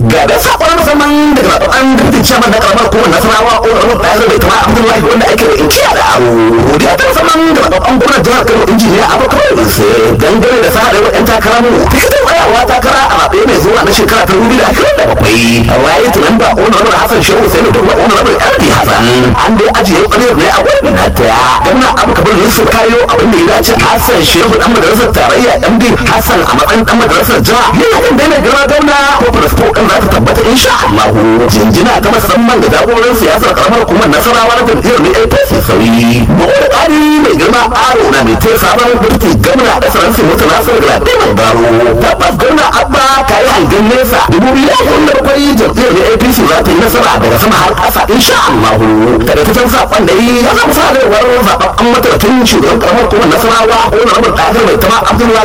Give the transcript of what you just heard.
ga da sakon musamman daga zaɓen dukkan chairman na karamar hukumar nasarawa honorable bayar bai kama abdullahi wanda ake da inkiya da aro godiya ta musamman da zaɓen gwamnan jihar kano injiniya abubakar isa dangane da sa da yan takara mu tikitin tsayawa takara a zaɓe mai zuwa na shekara ta dubu da ashirin da bakwai a waye tunan ba honorable hassan shehu sai da kuma honorable yardi hassan an dai ajiye ƙwarewar ne a wannan na ta gwamna abu kabir yusuf kayo abin da ya dace hassan shehu dan madrasar tarayya md hassan a matsayin dan madrasar jiha yana kan daina girma gwamna ko farasko kan za ta tabbata insha Allah jinjina ta musamman ga jagoran siyasar karamar hukumar nasarawa na jam'iyyar ne APC sauyi bugu da ƙari mai girma aro na mai taya sabon gwamnati gwamna da saransu mutu nasir da ɗaya baro tabbas gwamna abba ka yi hangen nesa dubu biyu da kuma bakwai jam'iyyar ne APC za ta yi nasara daga sama har ƙasa insha Allah kada ta san saƙon da yi ya zama sa da zaɓaɓɓen mataimakin shugaban karamar hukumar nasarawa ko na rabar ɗakar mai tama abdullahi